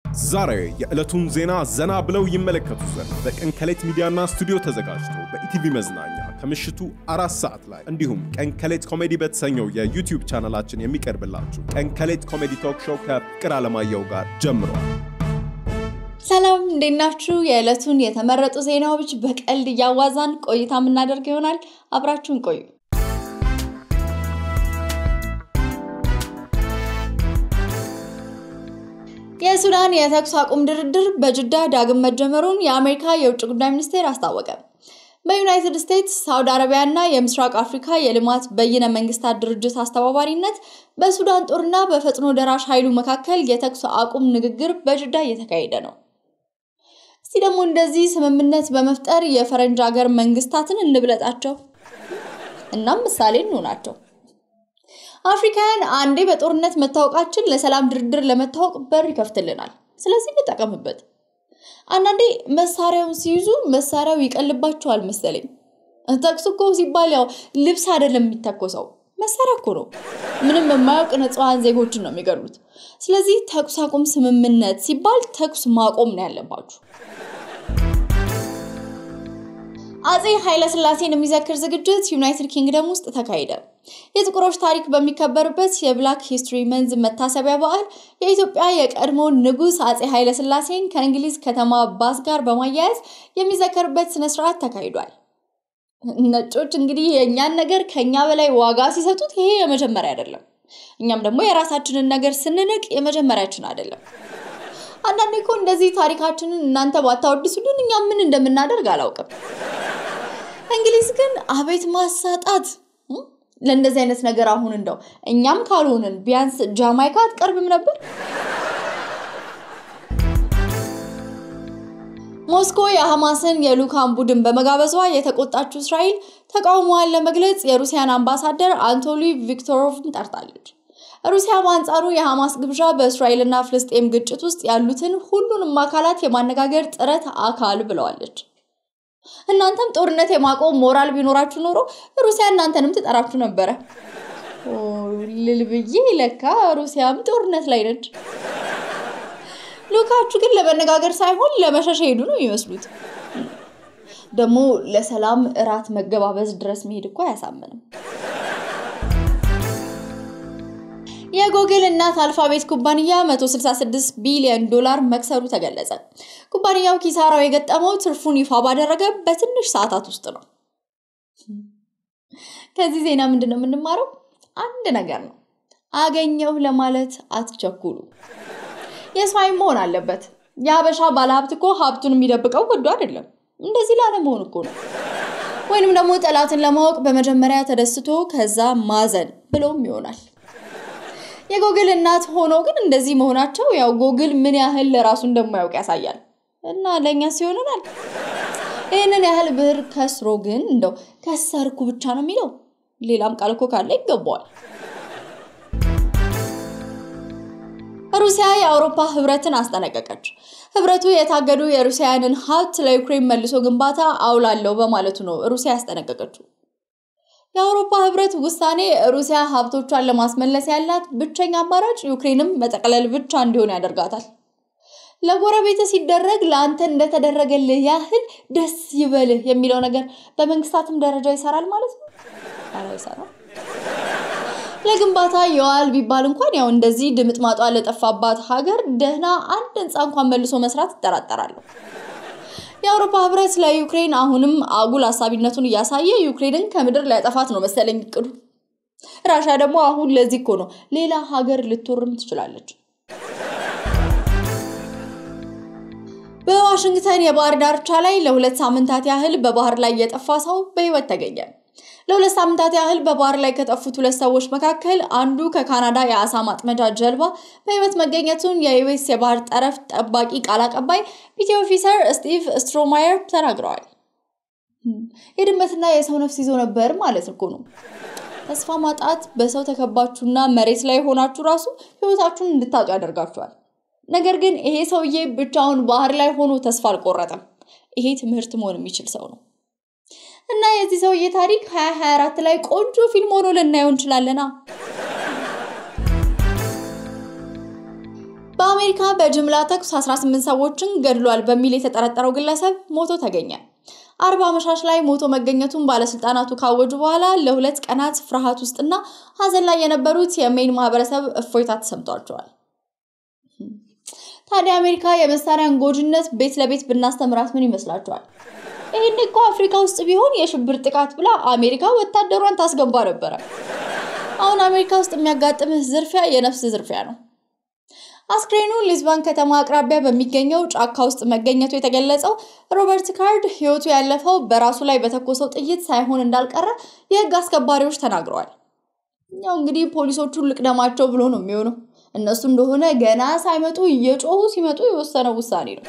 ዛሬ የዕለቱን ዜና ዘና ብለው ይመለከቱ ዘንድ በቀን ከሌት ሚዲያና ስቱዲዮ ተዘጋጅቶ በኢቲቪ መዝናኛ ከምሽቱ አራት ሰዓት ላይ እንዲሁም ቀን ከሌት ኮሜዲ በተሰኘው የዩቲዩብ ቻናላችን የሚቀርብላችሁ ቀን ከሌት ኮሜዲ ቶክ ሾው ከፍቅር አለማየሁ ጋር ጀምሯል። ሰላም እንዴት ናችሁ? የዕለቱን የተመረጡ ዜናዎች በቀልድ እያዋዛን ቆይታ የምናደርግ ይሆናል። አብራችሁን ቆዩ። የሱዳን የተኩስ አቁም ድርድር በጅዳ ዳግም መጀመሩን የአሜሪካ የውጭ ጉዳይ ሚኒስቴር አስታወቀ። በዩናይትድ ስቴትስ፣ ሳውዲ አረቢያ እና የምስራቅ አፍሪካ የልማት በይነ መንግስታት ድርጅት አስተባባሪነት በሱዳን ጦርና በፈጥኖ ደራሽ ኃይሉ መካከል የተኩስ አቁም ንግግር በጅዳ እየተካሄደ ነው። እስቲ ደግሞ እንደዚህ ስምምነት በመፍጠር የፈረንጅ ሀገር መንግስታትን እንብለጣቸው፣ እናም ምሳሌ እንሆናቸው። አፍሪካውያን አንዴ በጦርነት መታወቃችን ለሰላም ድርድር ለመታወቅ በር ይከፍትልናል። ስለዚህ እንጠቀምበት። አንዳንዴ መሳሪያውን ሲይዙ መሳሪያው ይቀልባቸዋል መሰለኝ። ተኩስ እኮ ሲባል ያው ልብስ አይደለም የሚተኮሰው መሳሪያ እኮ ነው። ምንም የማያውቅ ንጹሐን ዜጎችን ነው የሚገሉት። ስለዚህ ተኩስ አቁም ስምምነት ሲባል ተኩስ ማቆም ነው ያለባችሁ። አጼ ኃይለስላሴን የሚዘክር ዝግጅት ዩናይትድ ኪንግደም ውስጥ ተካሄደ። የጥቁሮች ታሪክ በሚከበርበት የብላክ ሂስትሪ መንዝ መታሰቢያ በዓል የኢትዮጵያ የቀድሞ ንጉሥ አጼ ኃይለስላሴን ከእንግሊዝ ከተማ ባስ ጋር በማያያዝ የሚዘከርበት ስነስርዓት ተካሂዷል። ነጮች እንግዲህ የእኛን ነገር ከኛ በላይ ዋጋ ሲሰጡት ይሄ የመጀመሪያ አይደለም። እኛም ደግሞ የራሳችንን ነገር ስንንቅ የመጀመሪያችን አይደለም። አንዳንዴ እኮ እንደዚህ ታሪካችንን እናንተ ባታወድሱልን እኛ ምን እንደምናደርግ አላውቅም። እንግሊዝ ግን አቤት ማሳጣት! ለእንደዚህ አይነት ነገር አሁን እንደው እኛም ካልሆንን ቢያንስ ጃማይካ አትቀርብም ነበር? ሞስኮ የሐማስን የልዑካን ቡድን በመጋበዟ የተቆጣችው እስራኤል ተቃውሞዋን ለመግለጽ የሩሲያን አምባሳደር አንቶሊ ቪክቶሮቭን ጠርታለች። ሩሲያ በአንጻሩ የሐማስ ግብዣ በእስራኤልና ፍልስጤም ግጭት ውስጥ ያሉትን ሁሉንም አካላት የማነጋገር ጥረት አካል ብለዋለች። እናንተም ጦርነት የማቆም ሞራል ቢኖራችሁ ኖሮ ሩሲያ እናንተንም ትጠራችሁ ነበረ። ልልብዬ ለካ ሩሲያም ጦርነት ላይ ነች። ልዑካችሁ ግን ለመነጋገር ሳይሆን ለመሸሽ ሄዱ ነው የሚመስሉት። ደግሞ ለሰላም እራት መገባበዝ ድረስ መሄድ እኮ አያሳምንም። የጎግል እናት አልፋቤት ኩባንያ 166 ቢሊዮን ዶላር መክሰሩ ተገለጸ። ኩባንያው ኪሳራው የገጠመው ትርፉን ይፋ ባደረገ በትንሽ ሰዓታት ውስጥ ነው። ከዚህ ዜና ምንድን ነው የምንማረው? አንድ ነገር ነው፣ አገኘሁ ለማለት አትቸኩሉ። የስማይ መሆን አለበት። የሀበሻ ባለሀብት እኮ ሀብቱን የሚደብቀው ወዶ አይደለም፣ እንደዚህ ላለመሆን እኮ ነው። ወይንም ደግሞ ጠላትን ለማወቅ በመጀመሪያ ተደስቶ ከዛ ማዘን ብሎም ይሆናል። የጎግል እናት ሆኖ ግን እንደዚህ መሆናቸው ያው ጎግል ምን ያህል ለራሱ እንደማያውቅ ያሳያል። እና ለእኛ ሲሆንናል ይህንን ያህል ብር ከስሮ ግን እንደው ከሰርኩ ብቻ ነው የሚለው ሌላም ቃል እኮ ካለ ይገባዋል። ሩሲያ የአውሮፓ ህብረትን አስጠነቀቀች። ህብረቱ የታገዱ የሩሲያንን ሀብት ለዩክሬን መልሶ ግንባታ አውላለሁ በማለቱ ነው ሩሲያ ያስጠነቀቀችው። የአውሮፓ ህብረት ውሳኔ ሩሲያ ሀብቶቿን ለማስመለስ ያላት ብቸኛ አማራጭ ዩክሬንም መጠቅለል ብቻ እንዲሆን ያደርጋታል። ለጎረቤት ሲደረግ ለአንተ እንደተደረገልህ ያህል ደስ ይበልህ የሚለው ነገር በመንግስታትም ደረጃ ይሰራል ማለት ነው? ኧረ ይሰራል። ለግንባታ የዋል ቢባል እንኳን ያው እንደዚህ ድምጥማጧ ለጠፋባት ሀገር ደህና አንድ ህንፃ እንኳን መልሶ መስራት ይጠራጠራለሁ። የአውሮፓ ህብረት ለዩክሬን አሁንም አጉል አሳቢነቱን እያሳየ ዩክሬንን ከምድር ሊያጠፋት ነው መሰለኝ እቅዱ። ራሻ ደግሞ አሁን ለዚህ እኮ ነው ሌላ ሀገር ልትወርም ትችላለች። በዋሽንግተን የባህር ዳርቻ ላይ ለሁለት ሳምንታት ያህል በባህር ላይ የጠፋ ሰው በህይወት ተገኘ። ለሁለት ሳምንታት ያህል በባህር ላይ ከጠፉት ሁለት ሰዎች መካከል አንዱ ከካናዳ የአሳ ማጥመጃ ጀልባ በህይወት መገኘቱን የዩኤስ የባህር ጠረፍ ጠባቂ ቃል አቀባይ ፒቲ ኦፊሰር ስቲቭ ስትሮማየር ተናግረዋል። የድመትና የሰው ነፍስ ይዞ ነበር ማለት እኮ ነው። ተስፋ ማጣት በሰው ተከባችሁና መሬት ላይ ሆናችሁ ራሱ ህይወታችሁን እንድታጡ ያደርጋችኋል። ነገር ግን ይሄ ሰውዬ ብቻውን ባህር ላይ ሆኖ ተስፋ አልቆረጠም። ይሄ ትምህርት መሆን የሚችል ሰው ነው። እና የዚህ ሰውዬ ታሪክ 2024 ላይ ቆንጆ ፊልም ሆኖ ልናየው እንችላለና በአሜሪካ በጅምላ ተኩስ 18 ሰዎችን ገድሏል በሚል የተጠረጠረው ግለሰብ ሞቶ ተገኘ። አርብ አመሻሽ ላይ ሞቶ መገኘቱን ባለስልጣናቱ ካወጁ በኋላ ለሁለት ቀናት ፍርሃት ውስጥና ሀዘን ላይ የነበሩት የሜን ማህበረሰብ እፎይታ ተሰምቷቸዋል። ታዲያ አሜሪካ የመሳሪያን ጎጂነት ቤት ለቤት ብናስተምራት ምን ይመስላችኋል? ይህን እኮ አፍሪካ ውስጥ ቢሆን የሽብር ጥቃት ብላ አሜሪካ ወታደሯን ታስገባ ነበረ። አሁን አሜሪካ ውስጥ የሚያጋጥምህ ዝርፊያ የነፍስ ዝርፊያ ነው። አስክሬኑ ሊዝባን ከተማ አቅራቢያ በሚገኘው ጫካ ውስጥ መገኘቱ የተገለጸው ሮበርት ካርድ ሕይወቱ ያለፈው በራሱ ላይ በተኮሰው ጥይት ሳይሆን እንዳልቀረ የሕግ አስከባሪዎች ተናግረዋል። ያው እንግዲህ ፖሊሶቹን ልቅደማቸው ብሎ ነው የሚሆነው። እነሱ እንደሆነ ገና ሳይመጡ እየጮሁ ሲመጡ የወሰነው ውሳኔ ነው።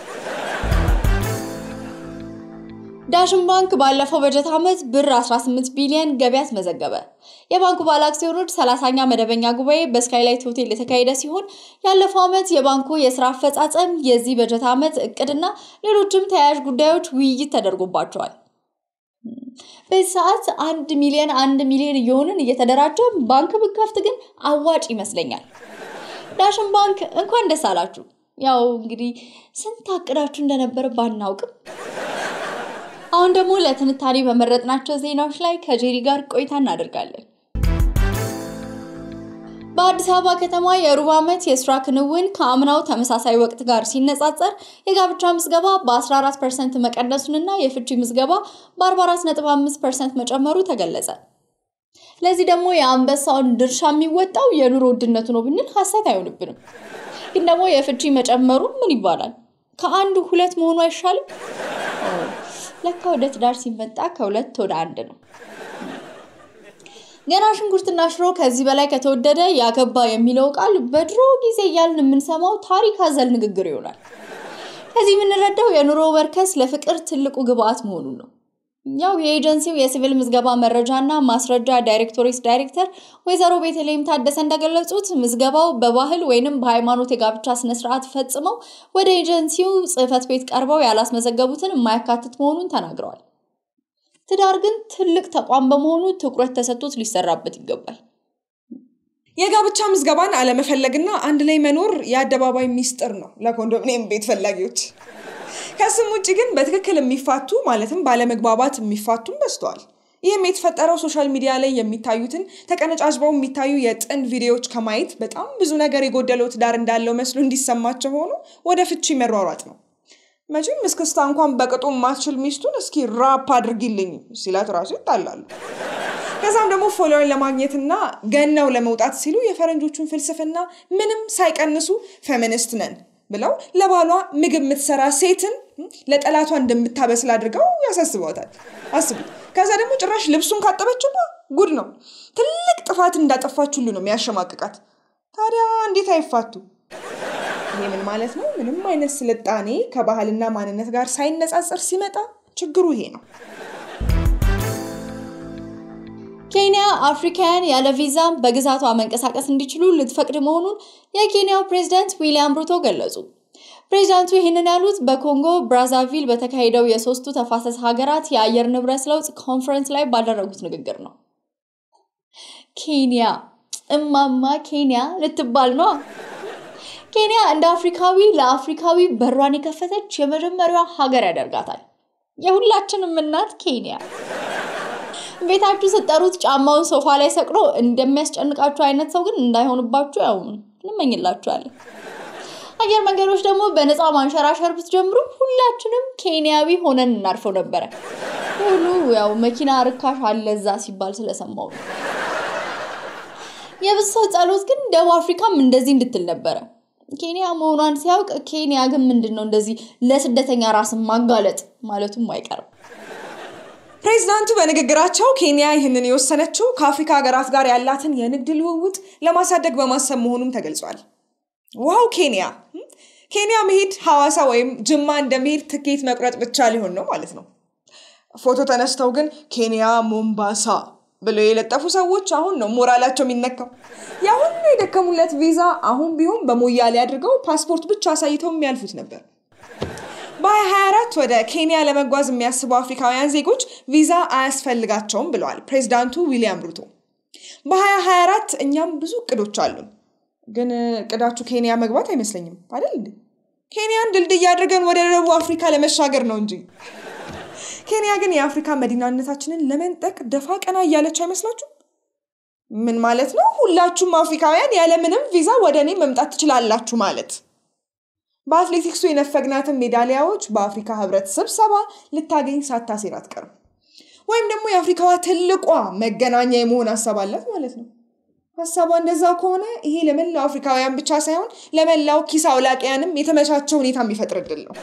ዳሽን ባንክ ባለፈው በጀት ዓመት ብር 18 ቢሊዮን ገቢ አስመዘገበ። የባንኩ ባለ አክሲዮኖች 30ኛ መደበኛ ጉባኤ በስካይላይት ሆቴል የተካሄደ ሲሆን ያለፈው ዓመት የባንኩ የስራ አፈጻጸም፣ የዚህ በጀት ዓመት እቅድና ሌሎችም ተያያዥ ጉዳዮች ውይይት ተደርጎባቸዋል። በዚህ ሰዓት አንድ ሚሊዮን አንድ ሚሊዮን እየሆንን እየተደራጀ ባንክ ብከፍት ግን አዋጭ ይመስለኛል። ዳሽን ባንክ እንኳን ደስ አላችሁ። ያው እንግዲህ ስንት አቅዳችሁ እንደነበር ባናውቅም አሁን ደግሞ ለትንታኔ በመረጥናቸው ዜናዎች ላይ ከጄሪ ጋር ቆይታ እናደርጋለን። በአዲስ አበባ ከተማ የሩብ ዓመት የስራ ክንውን ከአምናው ተመሳሳይ ወቅት ጋር ሲነጻጸር የጋብቻ ምዝገባ በ14 ፐርሰንት መቀነሱንና የፍቺ ምዝገባ በ44.5 ፐርሰንት መጨመሩ ተገለጸ። ለዚህ ደግሞ የአንበሳውን ድርሻ የሚወጣው የኑሮ ውድነቱ ነው ብንል ሀሰት አይሆንብንም። ግን ደግሞ የፍቺ መጨመሩ ምን ይባላል? ከአንዱ ሁለት መሆኑ አይሻልም? ለካ ወደ ትዳር ሲመጣ ከሁለት ወደ አንድ ነው። ገና ሽንኩርትና ሽሮ ከዚህ በላይ ከተወደደ ያገባ የሚለው ቃል በድሮ ጊዜ እያልን የምንሰማው ታሪክ አዘል ንግግር ይሆናል። ከዚህ የምንረዳው የኑሮ በርከስ ለፍቅር ትልቁ ግብአት መሆኑን ነው። ያው የኤጀንሲው የሲቪል ምዝገባ መረጃና ማስረጃ ዳይሬክቶሬት ዳይሬክተር ወይዘሮ ቤተልሔም ታደሰ እንደገለጹት ምዝገባው በባህል ወይንም በሃይማኖት የጋብቻ ስነስርዓት ፈጽመው ወደ ኤጀንሲው ጽሕፈት ቤት ቀርበው ያላስመዘገቡትን የማያካትት መሆኑን ተናግረዋል። ትዳር ግን ትልቅ ተቋም በመሆኑ ትኩረት ተሰጥቶት ሊሰራበት ይገባል። የጋብቻ ምዝገባን አለመፈለግና አንድ ላይ መኖር የአደባባይ ሚስጥር ነው ለኮንዶሚኒየም ቤት ፈላጊዎች። ከስም ውጭ ግን በትክክል የሚፋቱ ማለትም ባለመግባባት የሚፋቱም በዝተዋል። ይህም የተፈጠረው ሶሻል ሚዲያ ላይ የሚታዩትን ተቀነጫጭበው የሚታዩ የጥንድ ቪዲዮዎች ከማየት በጣም ብዙ ነገር የጎደለው ትዳር እንዳለው መስሎ እንዲሰማቸው ሆኖ ወደ ፍቺ መሯሯጥ ነው። መቼም እስክስታ እንኳን በቅጡ የማትችል ሚስቱን እስኪ ራፕ አድርጊልኝ ሲላት ራሱ ይጣላሉ። ከዛም ደግሞ ፎሎወር ለማግኘትና ገናው ለመውጣት ሲሉ የፈረንጆቹን ፍልስፍና ምንም ሳይቀንሱ ፌሚኒስት ነን ብለው ለባሏ ምግብ የምትሰራ ሴትን ለጠላቷ እንደምታበስል አድርገው ያሳስበታል። አስቡት። ከዛ ደግሞ ጭራሽ ልብሱን ካጠበችማ ጉድ ነው። ትልቅ ጥፋት እንዳጠፋች ሁሉ ነው የሚያሸማቅቃት። ታዲያ እንዴት አይፋቱ? ይሄ ምን ማለት ነው? ምንም አይነት ስልጣኔ ከባህልና ማንነት ጋር ሳይነጻጸር ሲመጣ ችግሩ ይሄ ነው። ኬንያ አፍሪካውያን ያለ ቪዛ በግዛቷ መንቀሳቀስ እንዲችሉ ልትፈቅድ መሆኑን የኬንያው ፕሬዝዳንት ዊሊያም ሩቶ ገለጹ። ፕሬዚዳንቱ ይህንን ያሉት በኮንጎ ብራዛቪል በተካሄደው የሶስቱ ተፋሰስ ሀገራት የአየር ንብረት ለውጥ ኮንፈረንስ ላይ ባደረጉት ንግግር ነው። ኬንያ እማማ ኬንያ ልትባል ነው። ኬንያ እንደ አፍሪካዊ ለአፍሪካዊ በሯን የከፈተች የመጀመሪያዋ ሀገር ያደርጋታል። የሁላችንም እናት ኬንያ። ቤታችሁ ስጠሩት ጫማውን ሶፋ ላይ ሰቅሎ እንደሚያስጨንቃችሁ አይነት ሰው ግን እንዳይሆንባችሁ ያው እንመኝላችኋለን። አየር መንገዶች ደግሞ በነፃ ማንሸራሸር ብትጀምሩ ሁላችንም ኬንያዊ ሆነን እናርፈው ነበረ። ሁሉ ያው መኪና ርካሽ አለ እዛ ሲባል ስለሰማው ነው። የብዙ ሰው ጸሎት ግን ደቡብ አፍሪካም እንደዚህ እንድትል ነበረ። ኬንያ መሆኗን ሲያውቅ ኬንያ ግን ምንድን ነው እንደዚህ ለስደተኛ ራስን ማጋለጥ ማለቱም አይቀርም። ፕሬዚዳንቱ በንግግራቸው ኬንያ ይህንን የወሰነችው ከአፍሪካ ሀገራት ጋር ያላትን የንግድ ልውውጥ ለማሳደግ በማሰብ መሆኑም ተገልጿል። ዋው ኬንያ ኬንያ መሄድ ሐዋሳ ወይም ጅማ እንደመሄድ ትኬት መቁረጥ ብቻ ሊሆን ነው ማለት ነው። ፎቶ ተነስተው ግን ኬንያ ሞምባሳ ብለው የለጠፉ ሰዎች አሁን ነው ሞራላቸው የሚነካው። የአሁን የደከሙለት ቪዛ አሁን ቢሆን በሞያሌ አድርገው ፓስፖርት ብቻ አሳይተው የሚያልፉት ነበር። በ2024 ወደ ኬንያ ለመጓዝ የሚያስቡ አፍሪካውያን ዜጎች ቪዛ አያስፈልጋቸውም ብለዋል ፕሬዚዳንቱ ዊሊያም ሩቶ። በ2024 እኛም ብዙ እቅዶች አሉን። ግን እቅዳችሁ ኬንያ መግባት አይመስለኝም አይደል እንዴ? ኬንያን ድልድይ አድርገን ወደ ደቡብ አፍሪካ ለመሻገር ነው እንጂ። ኬንያ ግን የአፍሪካ መዲናነታችንን ለመንጠቅ ደፋ ቀና እያለች አይመስላችሁ? ምን ማለት ነው? ሁላችሁም አፍሪካውያን ያለምንም ቪዛ ወደ እኔ መምጣት ትችላላችሁ ማለት። በአትሌቲክሱ የነፈግናትን ሜዳሊያዎች በአፍሪካ ህብረት ስብሰባ ልታገኝ ሳታሴር አትቀርም። ወይም ደግሞ የአፍሪካዋ ትልቋ መገናኛ የመሆን ሀሳብ አላት ማለት ነው። ሀሳቧ እንደዛ ከሆነ ይሄ ለመላው አፍሪካውያን ብቻ ሳይሆን ለመላው ኪስ አውላቂያንም የተመቻቸ ሁኔታ የሚፈጥር እድል ነው።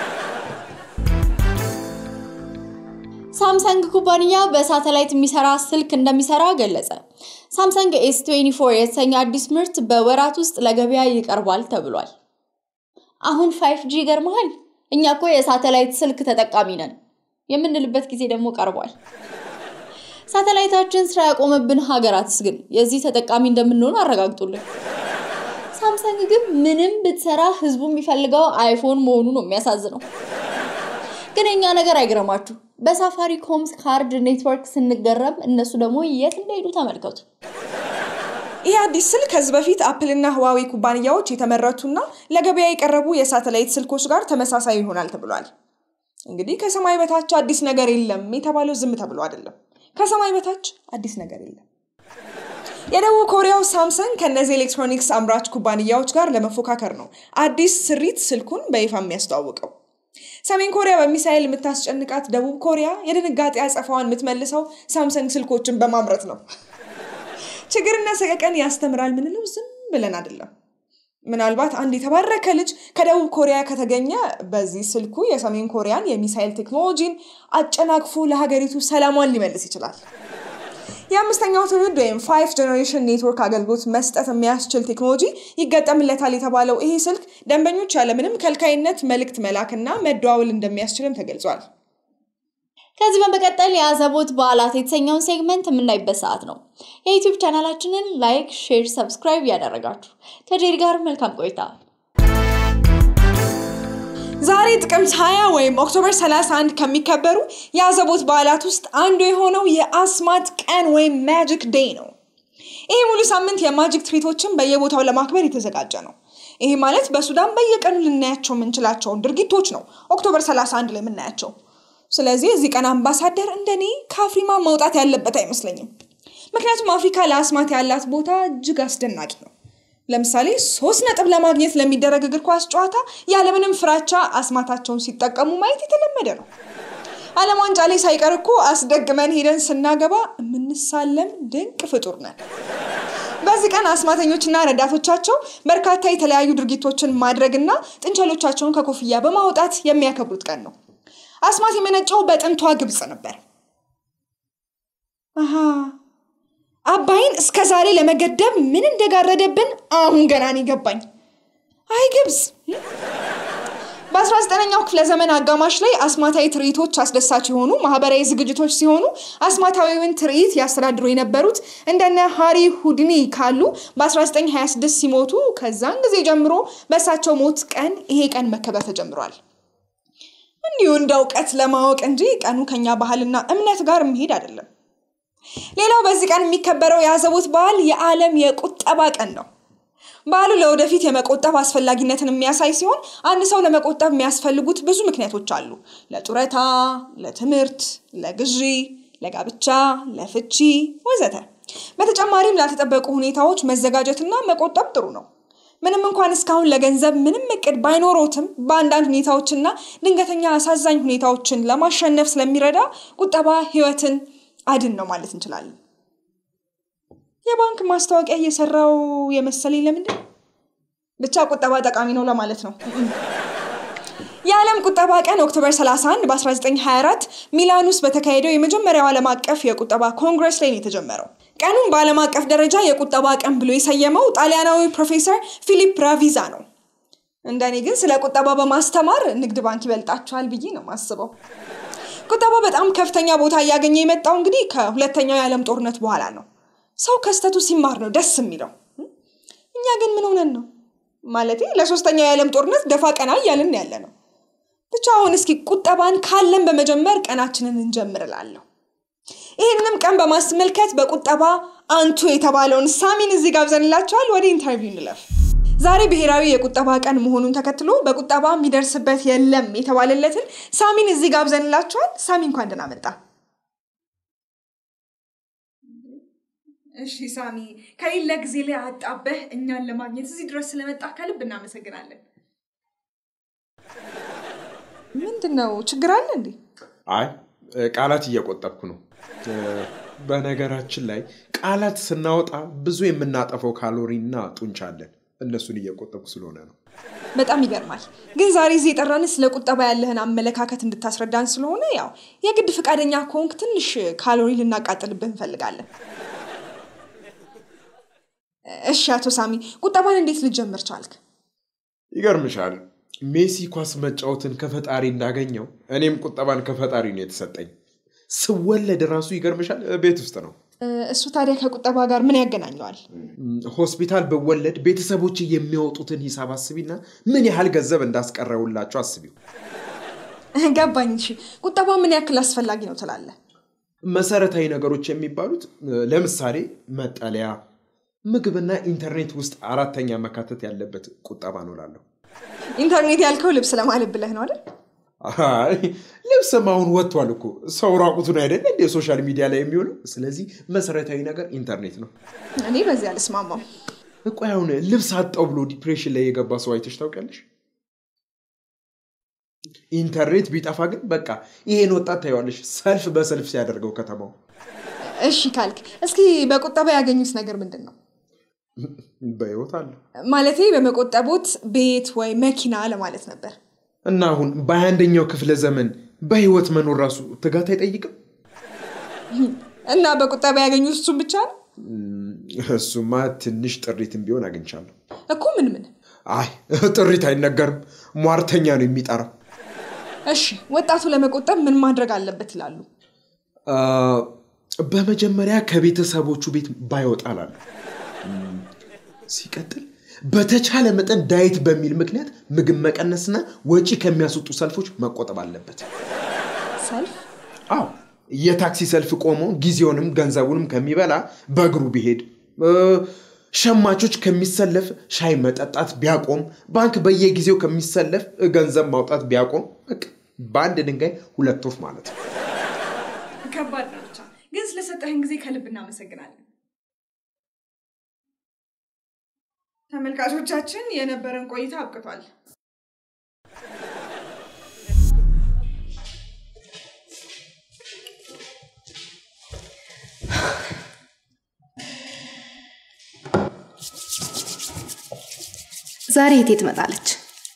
ሳምሰንግ ኩባንያ በሳተላይት የሚሰራ ስልክ እንደሚሰራ ገለጸ። ሳምሰንግ ኤስ 24 የተሰኘ አዲስ ምርት በወራት ውስጥ ለገበያ ይቀርባል ተብሏል። አሁን 5G ይገርመሃል። እኛ እኮ የሳተላይት ስልክ ተጠቃሚ ነን የምንልበት ጊዜ ደግሞ ቀርቧል። ሳተላይታችን ስራ ያቆመብን ሀገራትስ ግን የዚህ ተጠቃሚ እንደምንሆን አረጋግጡልን። ሳምሰንግ ግን ምንም ብትሰራ ህዝቡ የሚፈልገው አይፎን መሆኑ ነው የሚያሳዝነው። ግን የኛ ነገር አይግረማችሁ። በሳፋሪኮም ካርድ ኔትወርክ ስንገረም እነሱ ደግሞ የት እንደሄዱ ተመልከቱ። ይህ አዲስ ስልክ ከዚህ በፊት አፕል እና ህዋዌ ኩባንያዎች የተመረቱና ለገበያ የቀረቡ የሳተላይት ስልኮች ጋር ተመሳሳይ ይሆናል ተብሏል። እንግዲህ ከሰማይ በታች አዲስ ነገር የለም የተባለው ዝም ተብሎ አይደለም። ከሰማይ በታች አዲስ ነገር የለም። የደቡብ ኮሪያው ሳምሰንግ ከእነዚህ ኤሌክትሮኒክስ አምራች ኩባንያዎች ጋር ለመፎካከር ነው አዲስ ስሪት ስልኩን በይፋ የሚያስተዋውቀው። ሰሜን ኮሪያ በሚሳይል የምታስጨንቃት ደቡብ ኮሪያ የድንጋጤ አጸፋዋን የምትመልሰው ሳምሰንግ ስልኮችን በማምረት ነው። ችግርና ሰቀቀን ያስተምራል ምንለው ዝም ብለን አይደለም። ምናልባት አንድ የተባረከ ልጅ ከደቡብ ኮሪያ ከተገኘ በዚህ ስልኩ የሰሜን ኮሪያን የሚሳይል ቴክኖሎጂን አጨናቅፎ ለሀገሪቱ ሰላሟን ሊመልስ ይችላል። የአምስተኛው ትውልድ ወይም ፋይቭ ጀኔሬሽን ኔትወርክ አገልግሎት መስጠት የሚያስችል ቴክኖሎጂ ይገጠምለታል የተባለው ይሄ ስልክ ደንበኞች ያለምንም ከልካይነት መልእክት መላክና መደዋወል እንደሚያስችልም ተገልጿል። ከዚህ በመቀጠል የአዘቦት በዓላት የተሰኘውን ሴግመንት የምናይበት ሰዓት ነው። የዩቲዩብ ቻናላችንን ላይክ፣ ሼር፣ ሰብስክራይብ እያደረጋችሁ ከጄሪ ጋር መልካም ቆይታ። ዛሬ ጥቅምት 20 ወይም ኦክቶበር 31 ከሚከበሩ የአዘቦት በዓላት ውስጥ አንዱ የሆነው የአስማት ቀን ወይም ማጂክ ዴይ ነው። ይህ ሙሉ ሳምንት የማጂክ ትርኢቶችን በየቦታው ለማክበር የተዘጋጀ ነው። ይሄ ማለት በሱዳን በየቀኑ ልናያቸው የምንችላቸውን ድርጊቶች ነው ኦክቶበር 31 ላይ የምናያቸው። ስለዚህ እዚህ ቀን አምባሳደር እንደኔ ከአፍሪማ መውጣት ያለበት አይመስለኝም። ምክንያቱም አፍሪካ ለአስማት ያላት ቦታ እጅግ አስደናቂ ነው። ለምሳሌ ሶስት ነጥብ ለማግኘት ለሚደረግ እግር ኳስ ጨዋታ ያለምንም ፍራቻ አስማታቸውን ሲጠቀሙ ማየት የተለመደ ነው። ዓለም ዋንጫ ላይ ሳይቀር እኮ አስደግመን ሄደን ስናገባ የምንሳለም ድንቅ ፍጡር ነን። በዚህ ቀን አስማተኞችና ረዳቶቻቸው በርካታ የተለያዩ ድርጊቶችን ማድረግና ጥንቸሎቻቸውን ከኮፍያ በማውጣት የሚያከብሩት ቀን ነው። አስማት የመነጨው በጥንቷ ግብፅ ነበር። አሃ አባይን እስከ ዛሬ ለመገደብ ምን እንደጋረደብን አሁን ገና ነው ገባኝ። አይ ግብፅ በ19ኛው ክፍለ ዘመን አጋማሽ ላይ አስማታዊ ትርኢቶች አስደሳች የሆኑ ማህበራዊ ዝግጅቶች ሲሆኑ አስማታዊውን ትርኢት ያስተዳድሩ የነበሩት እንደነ ሃሪ ሁድኒ ካሉ በ1926 ሲሞቱ ከዛን ጊዜ ጀምሮ በእሳቸው ሞት ቀን ይሄ ቀን መከበር ተጀምሯል። እንዲሁ እንደ እውቀት ለማወቅ እንጂ ቀኑ ከኛ ባህልና እምነት ጋር የሚሄድ አይደለም። ሌላው በዚህ ቀን የሚከበረው የአዘቦት በዓል የዓለም የቁጠባ ቀን ነው። በዓሉ ለወደፊት የመቆጠብ አስፈላጊነትን የሚያሳይ ሲሆን አንድ ሰው ለመቆጠብ የሚያስፈልጉት ብዙ ምክንያቶች አሉ። ለጡረታ፣ ለትምህርት፣ ለግዢ፣ ለጋብቻ፣ ለፍቺ ወዘተ። በተጨማሪም ላልተጠበቁ ሁኔታዎች መዘጋጀትና መቆጠብ ጥሩ ነው። ምንም እንኳን እስካሁን ለገንዘብ ምንም እቅድ ባይኖሮትም በአንዳንድ ሁኔታዎችና ድንገተኛ አሳዛኝ ሁኔታዎችን ለማሸነፍ ስለሚረዳ ቁጠባ ህይወትን አድን ነው ማለት እንችላለን። የባንክ ማስታወቂያ እየሰራው የመሰለኝ ለምንድን ብቻ ቁጠባ ጠቃሚ ነው ለማለት ነው። የዓለም ቁጠባ ቀን ኦክቶበር 31 በ1924 ሚላን ውስጥ በተካሄደው የመጀመሪያው ዓለም አቀፍ የቁጠባ ኮንግረስ ላይ ነው የተጀመረው። ቀኑን በዓለም አቀፍ ደረጃ የቁጠባ ቀን ብሎ የሰየመው ጣሊያናዊ ፕሮፌሰር ፊሊፕ ራቪዛ ነው። እንደኔ ግን ስለ ቁጠባ በማስተማር ንግድ ባንክ ይበልጣቸዋል ብዬ ነው ማስበው። ቁጠባ በጣም ከፍተኛ ቦታ እያገኘ የመጣው እንግዲህ ከሁለተኛው የዓለም ጦርነት በኋላ ነው። ሰው ከስተቱ ሲማር ነው ደስ የሚለው። እኛ ግን ምን ሆነን ነው? ማለቴ ለሶስተኛው የዓለም ጦርነት ደፋ ቀና እያልን ያለ ነው። ብቻ አሁን እስኪ ቁጠባን ካለን በመጀመር ቀናችንን እንጀምር እላለሁ። ይህንም ቀን በማስመልከት በቁጠባ አንቱ የተባለውን ሳሚን እዚህ ጋብዘንላቸዋል። ወደ ኢንተርቪው እንለፍ። ዛሬ ብሔራዊ የቁጠባ ቀን መሆኑን ተከትሎ በቁጠባ የሚደርስበት የለም የተባለለትን ሳሚን እዚህ ጋብዘንላቸዋል። ሳሚ እንኳን ደህና መጣ። እሺ ሳሚ፣ ከሌለ ጊዜ ላይ አጣበህ እኛን ለማግኘት እዚህ ድረስ ስለመጣ ከልብ እናመሰግናለን። ምንድን ነው ችግር አለ እንዴ? አይ ቃላት እየቆጠብኩ ነው። በነገራችን ላይ ቃላት ስናወጣ ብዙ የምናጠፈው ካሎሪ እና ጡንቻ አለን። እነሱን እየቆጠብኩ ስለሆነ ነው። በጣም ይገርማል። ግን ዛሬ እዚህ የጠራን ስለ ቁጠባ ያለህን አመለካከት እንድታስረዳን ስለሆነ ያው የግድ ፈቃደኛ ከሆንክ ትንሽ ካሎሪ ልናቃጥልብህ እንፈልጋለን። እሺ አቶ ሳሚ ቁጠባን እንዴት ልጀምር ቻልክ? ይገርምሻል፣ ሜሲ ኳስ መጫወትን ከፈጣሪ እንዳገኘው እኔም ቁጠባን ከፈጣሪ ነው የተሰጠኝ። ስወለድ ራሱ ይገርምሻል፣ ቤት ውስጥ ነው። እሱ ታዲያ ከቁጠባ ጋር ምን ያገናኘዋል? ሆስፒታል ብወለድ ቤተሰቦች የሚያወጡትን ሂሳብ አስቢና ምን ያህል ገንዘብ እንዳስቀረውላቸው አስቢው። ገባኝ። እሺ ቁጠባ ምን ያክል አስፈላጊ ነው ትላለህ? መሰረታዊ ነገሮች የሚባሉት ለምሳሌ መጠለያ፣ ምግብና ኢንተርኔት ውስጥ አራተኛ መካተት ያለበት ቁጠባ ነው እላለሁ። ኢንተርኔት ያልከው ልብስ ለማለት ብለህ ነው አይደል? አይ ልብስም አሁን ወጥቷል እኮ ሰው ራቁቱን አይደለ እንደ ሶሻል ሚዲያ ላይ የሚውለው። ስለዚህ መሰረታዊ ነገር ኢንተርኔት ነው። እኔ በዚህ አልስማማም። ቆይ አሁን ልብስ አጣው ብሎ ዲፕሬሽን ላይ የገባ ሰው አይተሽ ታውቂያለሽ? ኢንተርኔት ቢጠፋ ግን በቃ ይሄን ወጣት ታየዋለሽ ሰልፍ በሰልፍ ሲያደርገው ከተማው። እሺ ካልክ እስኪ በቁጠባ ያገኙት ነገር ምንድን ነው? በህይወት አለ ማለቴ በመቆጠቦት ቤት ወይ መኪና ለማለት ነበር። እና አሁን በሃያ አንደኛው ክፍለ ዘመን በህይወት መኖር ራሱ ትጋት አይጠይቅም? እና በቁጠባ ያገኙት እሱን ብቻ ነው እሱማ ትንሽ ጥሪትም ቢሆን አግኝቻለሁ። እኮ ምን ምን? አይ ጥሪት አይነገርም፣ ሟርተኛ ነው የሚጠራው። እሺ ወጣቱ ለመቆጠብ ምን ማድረግ አለበት ይላሉ? አ፣ በመጀመሪያ ከቤተሰቦቹ ቤት ባይወጣ እላለሁ። ሲቀጥል በተቻለ መጠን ዳይት በሚል ምክንያት ምግብ መቀነስና ወጪ ከሚያስወጡ ሰልፎች መቆጠብ አለበት። ሰልፍ አዎ የታክሲ ሰልፍ ቆሞ ጊዜውንም ገንዘቡንም ከሚበላ በእግሩ ቢሄድ እ፣ ሸማቾች ከሚሰለፍ ሻይ መጠጣት ቢያቆም፣ ባንክ በየጊዜው ከሚሰለፍ ገንዘብ ማውጣት ቢያቆም፣ በቃ በአንድ ድንጋይ ሁለት ወፍ ማለት ነው። ከባድ ነው ብቻ ግን ስለሰጠህን ጊዜ ከልብ እናመሰግናለን። ተመልካቾቻችን የነበረን ቆይታ አብቅቷል። ዛሬ የቴ ትመጣለች?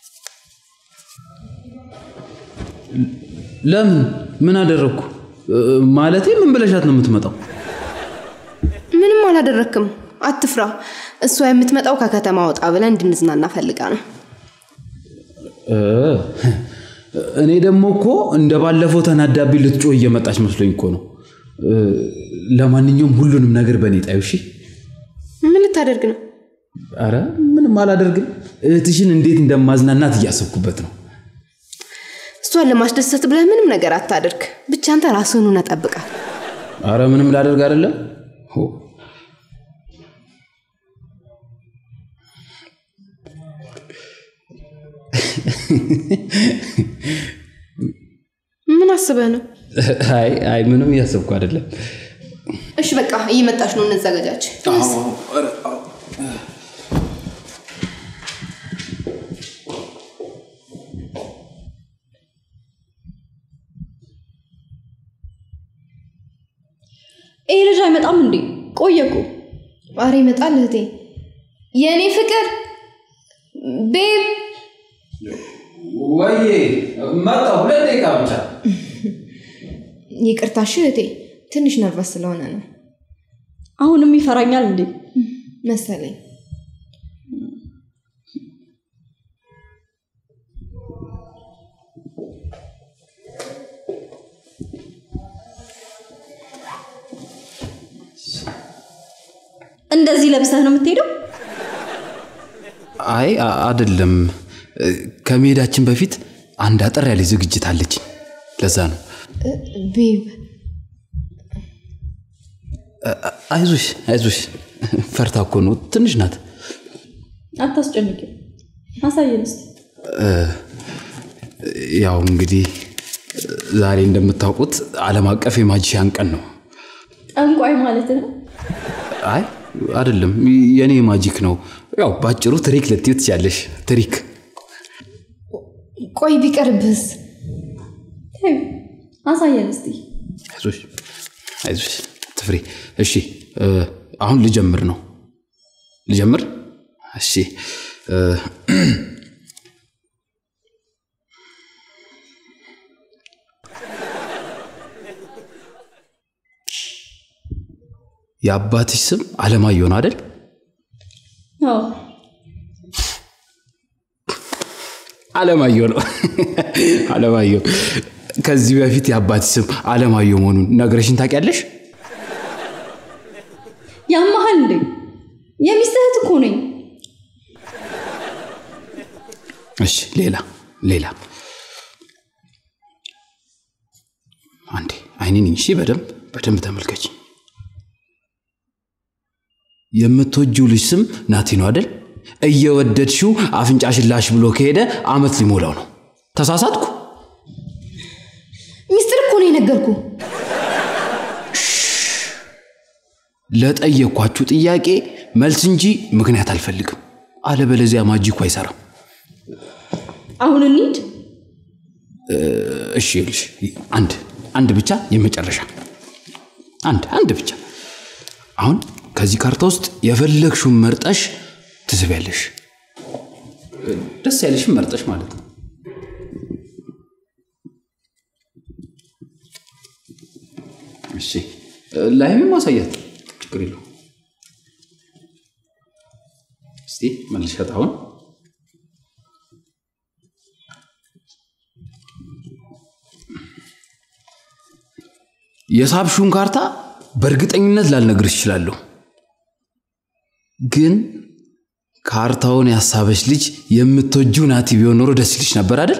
ለምን ምን አደረግኩ እ፣ ማለቴ ምን ብለሻት ነው የምትመጣው ምንም አላደረክም፣ አትፍራ። እሷ የምትመጣው ከከተማ ወጣ ብለን እንድንዝናና ፈልጋ ነው። እ፣ እኔ ደግሞ እኮ እንደ ባለፈው ተናዳቢ ልትጮህ እየመጣች መስሎኝ እኮ ነው እ፣ ለማንኛውም ሁሉንም ነገር በእኔ ጣዩ እሺ ምን ልታደርግ ነው? አረ ምንም አላደርግም እህትሽን እንዴት እንደማዝናናት እያሰብኩበት ነው እሷን ለማስደሰት ብለህ ምንም ነገር አታደርግ። ብቻ አንተ ራስህን ሆነህ ጠብቃት። አረ ምንም ላደርግ አይደለም ሆ፣ ምን አስበህ ነው? አይ አይ ምንም እያሰብኩ አይደለም እሺ በቃ እየመጣች ነው፣ እንዘጋጃች። ይሄ ልጅ አይመጣም እንዴ? ቆየ እኮ። ኧረ ይመጣል እህቴ። የእኔ ፍቅር ቤብ ወይ መጣ ሁለት ደቂቃ ብቻ ይቅርታሽ እህቴ፣ ትንሽ ነርቨስ ስለሆነ ነው አሁንም ይፈራኛል እንዴ? መሰለኝ። እንደዚህ ለብሰህ ነው የምትሄደው? አይ አ- አይደለም እ፣ ከመሄዳችን በፊት አንድ አጠር ያለ ዝግጅት አለች ለዛ ነው ቤብ አይዞሽ አይዞሽ፣ ፈርታ እኮ ነው። ትንሽ ናት። አታስጨንቂ። አሳየን እስኪ። ያው እንግዲህ ዛሬ እንደምታውቁት ዓለም አቀፍ የማጂሻን ቀን ነው። ጠንቋይ ማለት ነው። አይ አይደለም፣ የእኔ ማጂክ ነው። ያው ባጭሩ ትሪክ ልትዩ ትችያለሽ። ትሪክ ቆይ ቢቀርብህስ? ተይው፣ አሳየን እስቲ። አይዞሽ አይዞሽ ትፍሬ። እሺ እ፣ አሁን ልጀምር ነው። ልጀምር? እሺ እ፣ የአባትሽ ስም አለማየሁ ነው አይደል? አዎ አለማየሁ ነው። አለማየሁ ከዚህ በፊት የአባትሽ ስም አለማየሁ መሆኑን ነግረሽን ታውቂያለሽ? ያመሃል እንዴ? የሚስትህ እህት እኮ ነኝ። እሺ ሌላ ሌላ አንዴ አይኔን እሺ፣ በደንብ በደንብ ተመልከች። የምትወጂው ልጅ ስም ናቲ ነው አይደል? እየወደድሽው አፍንጫሽን ላሽ ብሎ ከሄደ አመት ሊሞላው ነው። ተሳሳትኩ? ሚስጥር እኮ ነው የነገርኩ። ለጠየኳችሁ ጥያቄ መልስ እንጂ ምክንያት አልፈልግም። አለበለዚያ ማጂኩ አይሰራም። አሁን እንሂድ። እሺ ይኸውልሽ፣ አንድ አንድ ብቻ የመጨረሻ አንድ አንድ ብቻ። አሁን ከዚህ ካርታ ውስጥ የፈለግሽውን መርጠሽ ትስቢያለሽ። ደስ ያለሽን መርጠሽ ማለት ነው። እሺ ላይም ማሳያት ችግር የለው። እስቲ መልሸት አሁን የሳብሹን ካርታ በእርግጠኝነት ላልነግርሽ እችላለሁ፣ ግን ካርታውን ያሳበች ልጅ የምትወጂው ናቲ ቢሆን ኖሮ ደስ ይልሽ ነበር አይደል?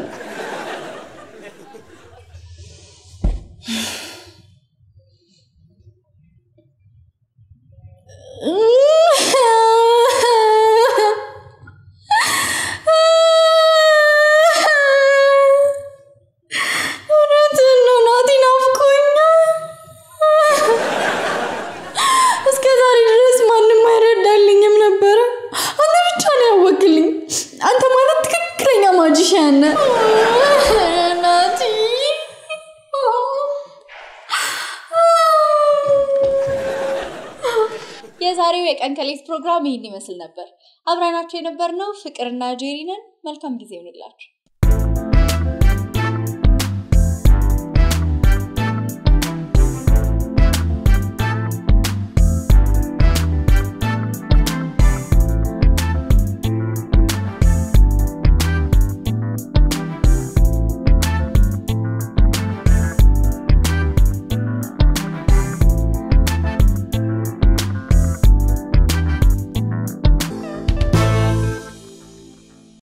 እውነትህን ነው ናቲ፣ ናፍቆኛል። እስከ ዛሬ ድረስ ማንም አይረዳልኝም ነበረ። አንተ ብቻ ነው ያወቅልኝ። አንተ ማለት ትክክለኛ ማጂሽያን ነህ ናቲ። የዛሬው የቀን ከሌት ፕሮግራም ይህን ይመስል ነበር። አብረናቸው የነበርነው ፍቅርና ጄሪ ነን። መልካም ጊዜ ይሆንላችሁ።